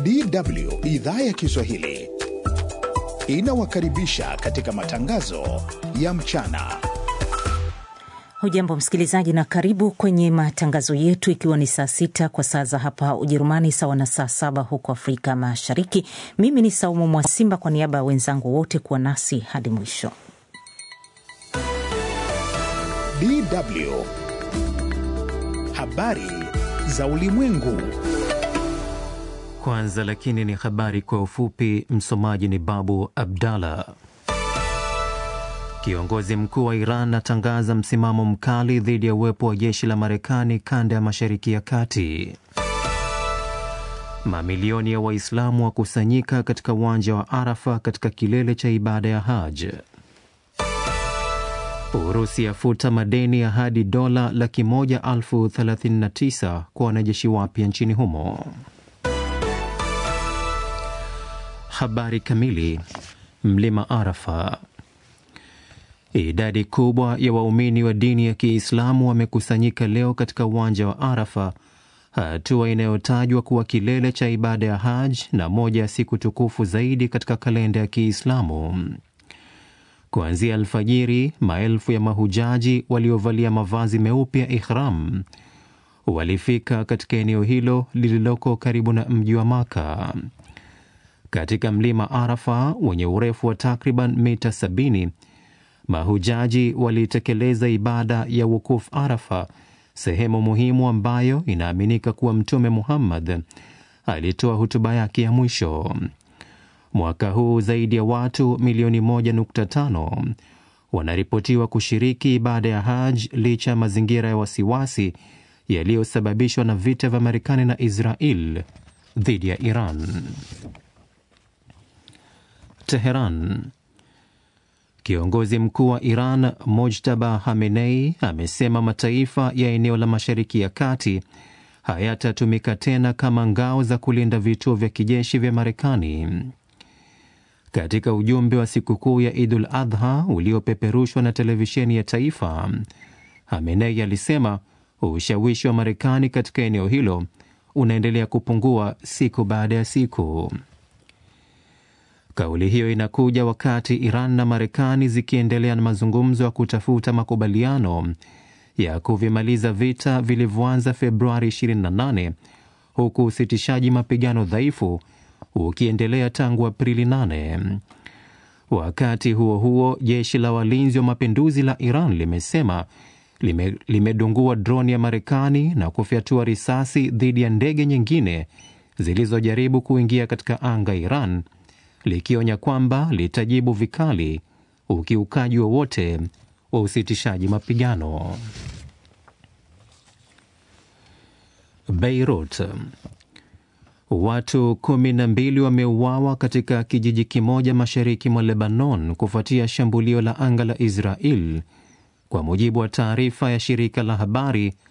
DW idhaa ya Kiswahili inawakaribisha katika matangazo ya mchana. Hujambo msikilizaji, na karibu kwenye matangazo yetu, ikiwa ni saa sita kwa saa za hapa Ujerumani, sawa na saa saba huko Afrika Mashariki. Mimi ni Saumu Mwasimba, kwa niaba ya wenzangu wote kuwa nasi hadi mwisho. DW habari za ulimwengu. Kwanza lakini ni habari kwa ufupi. Msomaji ni Babu Abdallah. Kiongozi mkuu wa Iran atangaza msimamo mkali dhidi ya uwepo wa jeshi la Marekani kanda ya Mashariki ya Kati. Mamilioni ya Waislamu wakusanyika katika uwanja wa Arafa katika kilele cha ibada ya Haj. Urusi yafuta madeni ya hadi dola laki moja elfu thelathini na tisa kwa wanajeshi wapya nchini humo. Habari kamili. Mlima Arafa. Idadi kubwa ya waumini wa dini ya Kiislamu wamekusanyika leo katika uwanja wa Arafa, hatua inayotajwa kuwa kilele cha ibada ya Haj na moja ya siku tukufu zaidi katika kalenda ya Kiislamu. Kuanzia alfajiri, maelfu ya mahujaji waliovalia mavazi meupe ya ihram walifika katika eneo hilo lililoko karibu na mji wa Maka. Katika mlima Arafa wenye urefu wa takriban mita 70 mahujaji walitekeleza ibada ya wukuf Arafa, sehemu muhimu ambayo inaaminika kuwa Mtume Muhammad alitoa hutuba yake ya mwisho. Mwaka huu zaidi ya watu milioni 1.5 wanaripotiwa kushiriki ibada ya Haj licha ya mazingira ya wasiwasi yaliyosababishwa na vita vya Marekani na Israel dhidi ya Iran. Teheran. Kiongozi mkuu wa Iran Mojtaba Hamenei amesema mataifa ya eneo la Mashariki ya Kati hayatatumika tena kama ngao za kulinda vituo vya kijeshi vya Marekani. Katika ujumbe wa sikukuu ya Idul Adha uliopeperushwa na televisheni ya taifa, Hamenei alisema ushawishi wa Marekani katika eneo hilo unaendelea kupungua siku baada ya siku. Kauli hiyo inakuja wakati Iran na Marekani zikiendelea na mazungumzo ya kutafuta makubaliano ya kuvimaliza vita vilivyoanza Februari 28 huku usitishaji mapigano dhaifu ukiendelea tangu Aprili 8. Wakati huo huo, jeshi la walinzi wa mapinduzi la Iran limesema lime, limedungua droni ya Marekani na kufyatua risasi dhidi ya ndege nyingine zilizojaribu kuingia katika anga Iran likionya kwamba litajibu vikali ukiukaji wowote wa, wa usitishaji mapigano. Beirut, watu kumi na mbili wameuawa katika kijiji kimoja mashariki mwa Lebanon kufuatia shambulio la anga la Israel, kwa mujibu wa taarifa ya shirika la habari